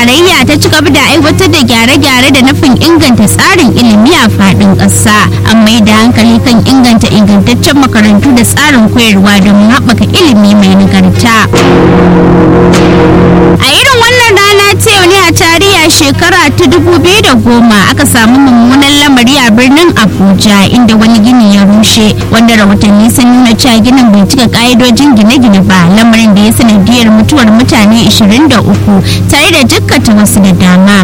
tarayya ta ci gaba da aiwatar da gyare-gyare da nufin inganta tsarin ilimi a faɗin ƙasa an mai da hankali kan inganta ingantaccen makarantu da tsarin koyarwa domin haɓaka ilimi mai nagarta a irin wannan rana ta yau ne a tarihi a shekara ta dubu biyu da goma aka samu mummunan lamari a birnin abuja inda wani gini ya rushe wanda rahotanni sun nuna cewa ginin bai cika ka'idojin gine-gine ba lamarin da ya sanadiyar mutuwar mutane 23 tare da jikkata wasu da dama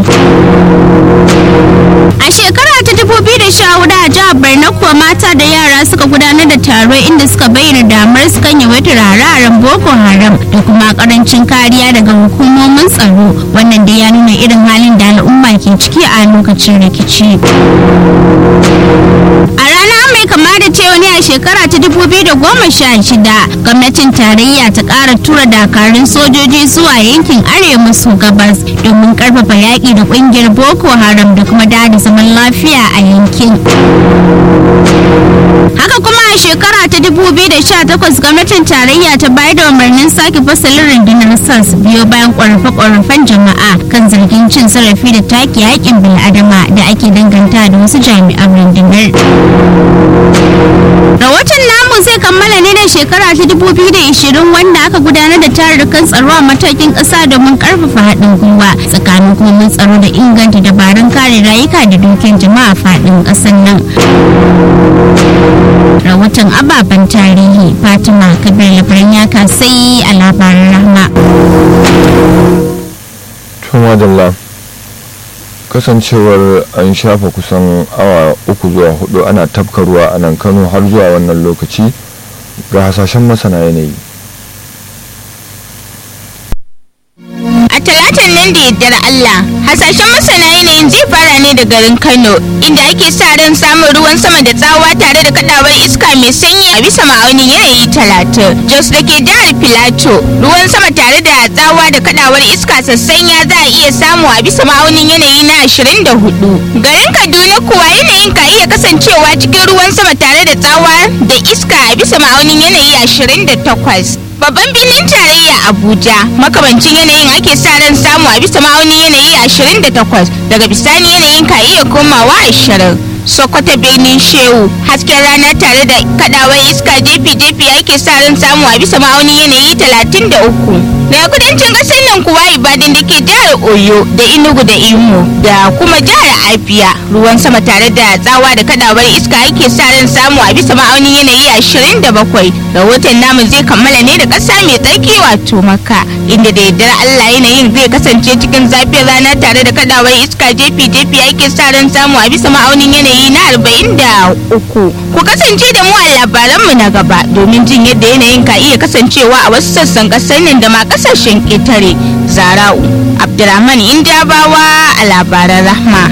a shekara ta 2014 a jihar borno kuwa mata da yara suka gudanar da taro inda suka bayyana damar su kan yawaitar hararen boko haram da kuma karancin kariya daga hukumomin tsaro wannan da ya nuna irin halin da al'umma ke ciki a lokacin rikici a rana mai kama da cewa ne a shekara ta 2016 gwamnatin tarayya ta kara tura dakarun sojoji zuwa yankin arewa maso gabas domin karfafa yaƙi da ƙungiyar boko haram da kuma da zaman lafiya a yankin haka kuma a shekara ta 2018 gwamnatin tarayya ta bayar da umarnin sake fasalin rundunar sas biyo bayan ƙorafe-ƙorafen jama'a kan zargin cin zarafi da take yakin bil'adama da ake danganta da wasu jami'an rundunar rahoton namu zai kammala ne da shekara ta 2020 wanda aka gudanar da tarurrukan tsaro a matakin ƙasa domin ƙarfafa haɗin gwiwa tsakanin hukumomin tsaro da inganta dabarun kare rayuka da dukiyar jama'a faɗin ƙasar nan rahoton ababen tarihi fatima kabir labaran ya kasai a labaran rahma tumadalla kasancewar an shafa kusan awa uku zuwa hudu ana tafka ruwa a nan kano har zuwa wannan lokaci ga hasashen masana yanayi A talatan nan da yaddar Allah, hasashen masana yanayin zai fara ne da garin Kano, inda ake sa ran samun ruwan sama da tsawa tare da kadawar iska mai sanyi a bisa ma'aunin yanayi talatin. Jos da ke jihar Filato, ruwan sama tare da tsawa da kadawar iska sassanya za a iya samu a bisa ma'aunin yanayi na ashirin da hudu. Garin Kaduna kuwa yanayin ka iya kasancewa cikin ruwan sama tare da tsawa da iska a bisa ma'aunin yanayi ashirin da takwas. Babban birnin tarayya Abuja makamancin yanayin ake sa ran samu a bisa ma'aunin yanayi 28 daga bisani yanayin ka iya komawa 20. Sokoto birnin Shehu hasken rana tare da kadawar iska jefi-jefi ake sa ran samu a bisa ma'aunin yanayi 33. Daga kudancin ƙasar nan kuwa Ibadan da ke jihar Oyo da Enugu da Imo da kuma jihar Abia ruwan sama tare da tsawa da kadawar iska ake sa ran samu a bisa ma'aunin yanayi 27. Rahoton namu zai kammala ne da ƙasa mai tsarki wato Makka inda da yardar Allah yanayin zai kasance cikin zafin rana tare da kadawar iska jefi-jefi ake sa ran samu a bisa ma'aunin yanayi na 43. Ku kasance da mu a labaranmu na gaba domin jin yadda yanayin ka iya kasancewa a wasu sassan ƙasar nan da ma ƙasashen ƙetare. Zara'u Abdurrahman Indabawa a labaran Rahma.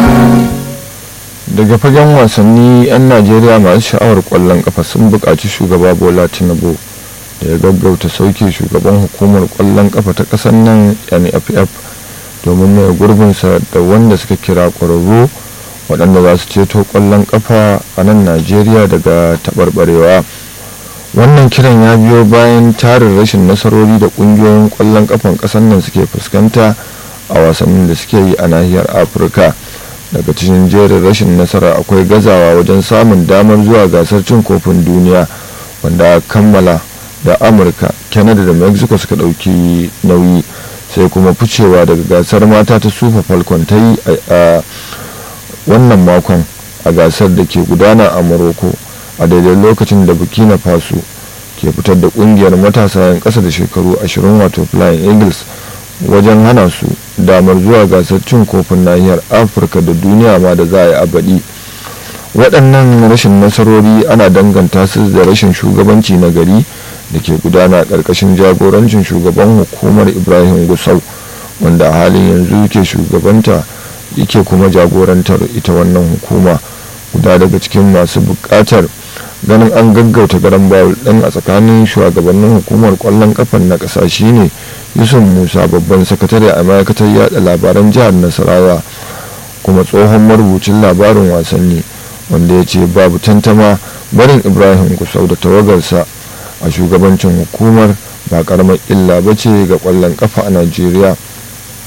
daga fagen wasanni 'yan najeriya masu sha'awar kwallon kafa sun buƙaci shugaba bola tinubu da ya gaggauta sauke shugaban hukumar kwallon kafa ta ƙasar nan nff domin mai gurbinsa da wanda suka kira ƙwararru waɗanda za su ceto kwallon kafa a nan najeriya daga taɓarɓarewa wannan kiran ya biyo bayan tarin rashin nasarori da ƙungiyoyin kwallon kafan ƙasar nan suke fuskanta a wasannin da suke yi a nahiyar afirka daga cikin jerin rashin nasara akwai gazawa wajen samun damar zuwa gasar cin kofin duniya wanda kammala da amurka canada da mexico suka ɗauki nauyi sai kuma ficewa daga gasar mata ta sufa falcon ta yi a wannan makon a gasar da ke gudana a morocco a daidai lokacin da burkina faso ke fitar da kungiyar matasa 'yan ƙasa da shekaru 20 wato flying eagles wajen hana su damar zuwa gasar cin kofin nahiyar afirka da duniya ma da za a yi a baɗi waɗannan rashin nasarori ana danganta su da rashin shugabanci na gari da ke gudana ƙarƙashin jagorancin shugaban hukumar ibrahim gusau wanda a halin yanzu yake shugabanta yake kuma jagorantar ita wannan hukuma guda daga cikin masu buƙatar ganin an gaggauta garan bawul ɗin a tsakanin shugabannin hukumar ƙwallon kafan na ƙasa shine yusuf musa babban sakatare a ma'aikatar yada labaran jihar nasarawa kuma tsohon marubucin labarin wasanni wanda ya ce babu tantama barin ibrahim kusau da tawagarsa a shugabancin hukumar ba karamar illa ba ce ga kwallon kafa a najeriya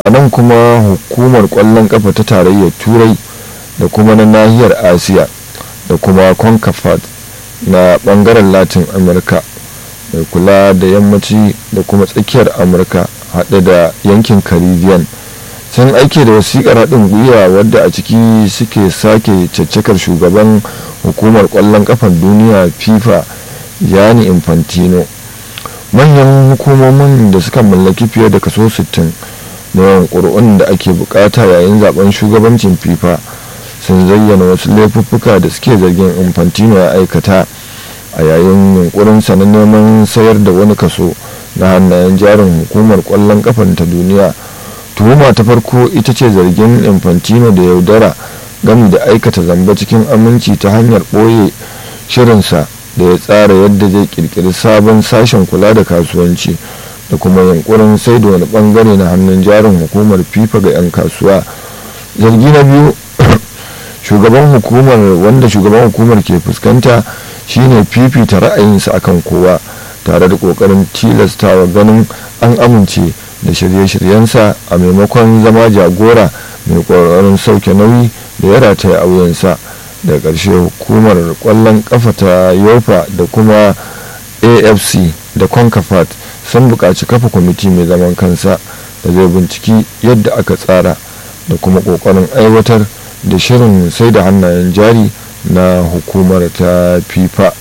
a nan kuma hukumar kwallon kafa ta tarayyar turai da kuma na nahiyar asiya da kuma concafat na bangaren latin amurka mai kula da yammaci da kuma tsakiyar amurka haɗe da yankin caribbean sun aike da wasiƙar haɗin gwiwa wadda a ciki suke sake caccakar shugaban hukumar ƙwallon ƙafar duniya fifa yani infantino manyan hukumomin da suka mallaki fiye da kaso 60 na yawan ƙuri'un da ake bukata yayin zaben shugabancin fifa sun zayyana wasu laifuffuka da suke zargin infantino ya aikata a yayin yunkurinsa na neman sayar da wani kaso na hannayen jarin hukumar kwallon kafan ta duniya tuhuma ta farko ita ce zargin infantino da yaudara gami da aikata zamba cikin aminci ta hanyar ɓoye shirinsa da ya tsara yadda zai kirkiri sabon sashen kula da kasuwanci da kuma yunkurin sai da wani bangare na hannun jarin hukumar fifa ga 'yan kasuwa zargi na biyu shugaban hukumar wanda shugaban hukumar ke fuskanta shine fifita ra'ayinsa akan kowa tare da kokarin tilastawa ganin an amince da shirye-shiryensa a maimakon zama jagora mai kokarin sauke nauyi da ya rataya a wuyansa da ƙarshe hukumar ƙwallon ƙafa ta yofa da kuma afc da concafat sun buƙaci kafa kwamiti mai zaman kansa da zai binciki yadda aka tsara da kuma ƙoƙarin aiwatar da shirin sai da hannayen jari na hukumar ta fifa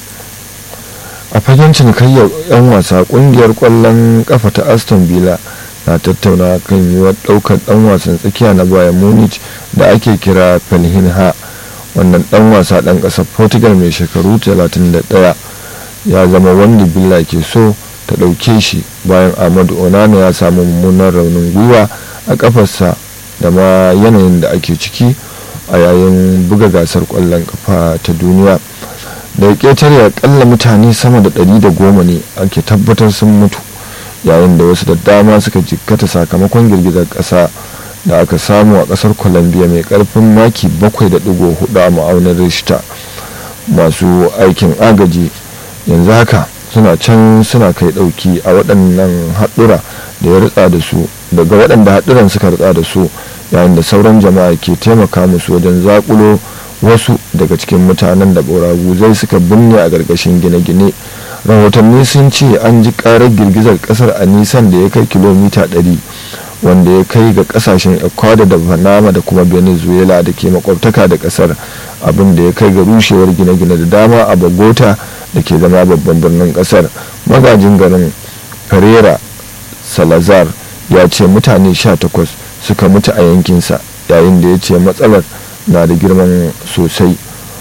a fagen cinikayyar 'yan wasa kungiyar kwallon kafa ta aston villa na tattauna kan yiwuwar daukar dan wasan tsakiya na bayan munich da ake kira pelhinha wannan dan wasa dan kasar portugal mai shekaru 31 ya zama wanda villa ke so ta dauke shi bayan ahmadu onana ya samu mummunan raunin gwiwa a kafarsa da ma yanayin da ake ciki a yayin buga gasar kwallon kafa ta duniya da ƙetare akalla mutane sama da ɗari da goma ne ake tabbatar sun mutu yayin da wasu da dama suka jikkata sakamakon girgizar ƙasa da aka samu a ƙasar colombia mai ƙarfin maki 7.4 a ma'aunin rishta masu aikin agaji yanzu haka suna can suna kai ɗauki a waɗannan haɗura da ya ritsa da su daga waɗanda haɗuran suka ritsa da su yayin da sauran jama'a ke taimaka musu wajen zakulo wasu daga cikin mutanen da zai suka binne a ƙarƙashin gine-gine rahotanni sun ce an ji ƙarar girgizar ƙasar a nisan da ya kai kilomita 100 wanda ya kai ga ƙasashen ecuador da panama da kuma venezuela da ke makwabtaka da ƙasar abin da ya kai ga rushewar gine-gine da dama a bogota da ke zama babban birnin ƙasar magajin garin pereira salazar ya ce mutane 18 suka mutu a yankinsa yayin da ya ce matsalar na da girman sosai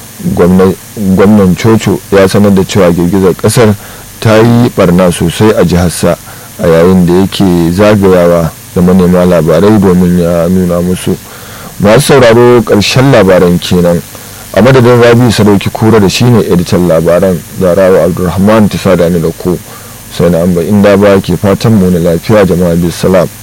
gwamnan coco ya sanar da cewa girgizar kasar ta yi barna sosai a jiharsa a yayin da yake zagayawa da manema labarai domin ya nuna musu masu sauraro ƙarshen labaran kenan a madadin rabi sadauki kura da shine editan labaran zarawa abdulrahman ta sada ni da ku sai na amba inda ba ke fatan mu na lafiya jama'a bisalam